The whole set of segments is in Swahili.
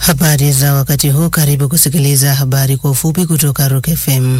Habari za wakati huu, karibu kusikiliza habari kwa ufupi kutoka Rock FM.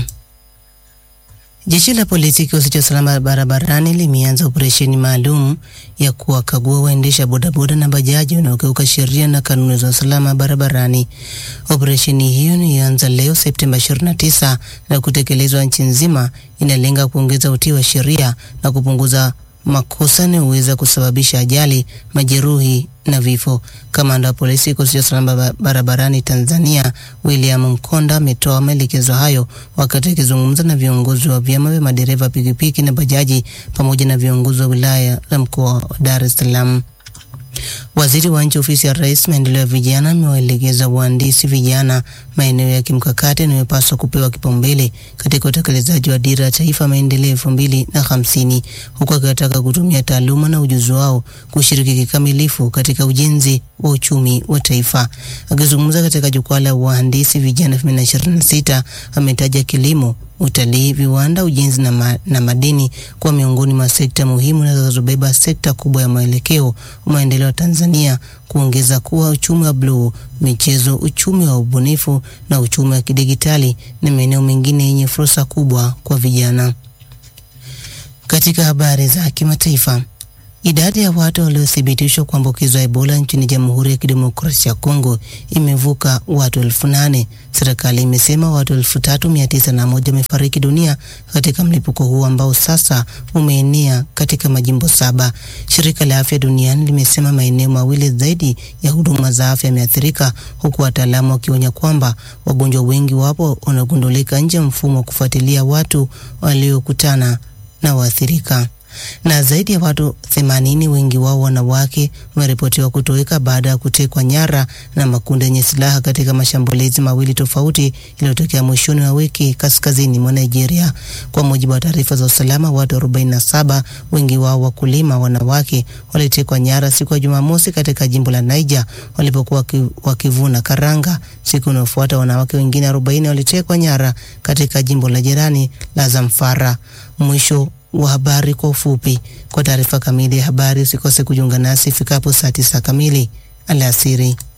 Jeshi la polisi kikosi cha usalama barabarani limeanza operesheni maalum ya kuwakagua waendesha bodaboda na bajaji wanaokiuka sheria na kanuni za usalama barabarani. Operesheni hiyo ilianza leo Septemba 29 na kutekelezwa nchi nzima, inalenga kuongeza utii wa sheria na kupunguza makosa yanayoweza kusababisha ajali, majeruhi na vifo. Kamanda wa polisi kikosi cha usalama barabarani Tanzania William Mkonda ametoa maelekezo hayo wakati akizungumza na viongozi wa vyama vya madereva pikipiki na bajaji pamoja na viongozi wa wilaya la mkoa wa Dar es Salaam. Waziri wa Nchi Ofisi ya Rais Maendeleo ya Vijana amewaelekeza wahandisi vijana maeneo ya kimkakati yanayopaswa kupewa kipaumbele katika utekelezaji wa Dira ya Taifa Maendeleo elfu mbili na hamsini huku akiwataka kutumia taaluma na ujuzi wao kushiriki kikamilifu katika ujenzi wa uchumi wa taifa. Akizungumza katika jukwaa la wahandisi vijana 2026 ametaja kilimo utalii, viwanda, ujenzi na, ma, na madini kuwa miongoni mwa sekta muhimu zinazobeba sekta kubwa ya mwelekeo wa maendeleo ya Tanzania, kuongeza kuwa uchumi wa bluu, michezo, uchumi wa ubunifu na uchumi wa kidigitali na maeneo mengine yenye fursa kubwa kwa vijana. Katika habari za kimataifa, Idadi ya watu waliothibitishwa kuambukizwa Ebola nchini Jamhuri ya Kidemokrasia ya Kongo imevuka watu elfu nane. Serikali imesema watu elfu tatu mia tisa na moja wamefariki dunia katika mlipuko huu ambao sasa umeenea katika majimbo saba. Shirika la Afya Duniani limesema maeneo mawili zaidi ya huduma za afya yameathirika, huku wataalamu wakionya kwamba wagonjwa wengi wapo wanagundulika nje ya mfumo wa kufuatilia watu waliokutana na waathirika na zaidi ya watu 80 wengi wao wanawake wameripotiwa kutoweka baada ya kutekwa nyara na makundi yenye silaha katika mashambulizi mawili tofauti yaliyotokea mwishoni wa wiki kaskazini mwa Nigeria. Kwa mujibu wa taarifa za usalama, watu 47 wengi wao wakulima wanawake walitekwa nyara siku ya Jumamosi katika jimbo la Niger walipokuwa wakivuna karanga. Siku inayofuata wanawake wengine 40 walitekwa nyara katika jimbo la jirani la Zamfara. Mwisho wa habari kwa ufupi. Kwa taarifa kamili ya habari usikose kujiunga nasi ifikapo saa tisa kamili alasiri.